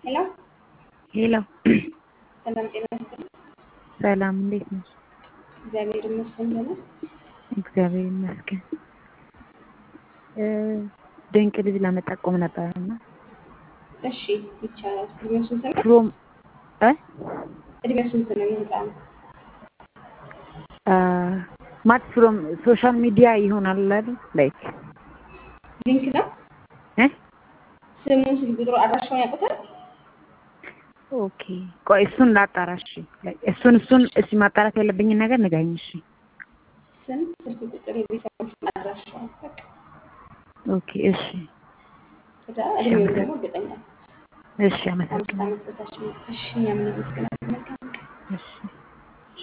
ሄሎ ሄሎ ሰላም ጤና ይስጥልኝ። ሰላም፣ እንዴት ነሽ? እግዚአብሔር ይመስገን ደህና። እግዚአብሔር ይመስገን። ድንቅ ልጅ ለመጠቆም ነበረ እና እሺ ይቻላል። እድሜው ስንት ነው? ፍሮም እ እድሜው ስንት ነው? የህፃኑ ማት ፍሮም ሶሻል ሚዲያ ይሆናል አይደል? ላይክ ሊንክ ነው። እ ስሙን፣ ስልክ ቁጥሩ፣ አድራሻውን ያውቁታል? ኦኬ ቆይ እሱን ላጣራሽ። እሱን እሱን እስኪ ማጣራት ያለብኝን ነገር ንገሪኝ። እሺ ስም፣ ስልክ ቁጥር፣ የቤተሰቦቹን አድራሻውን በቃ ኦኬ እሺ ከዛ እድሜውን ደግሞ እርግጠኛ እሺ አምስት አመሰግናለሁ። ዓመት በታች ነው። እሺ እኛም እናመሰግናለን። መልካም ቀን። እሺ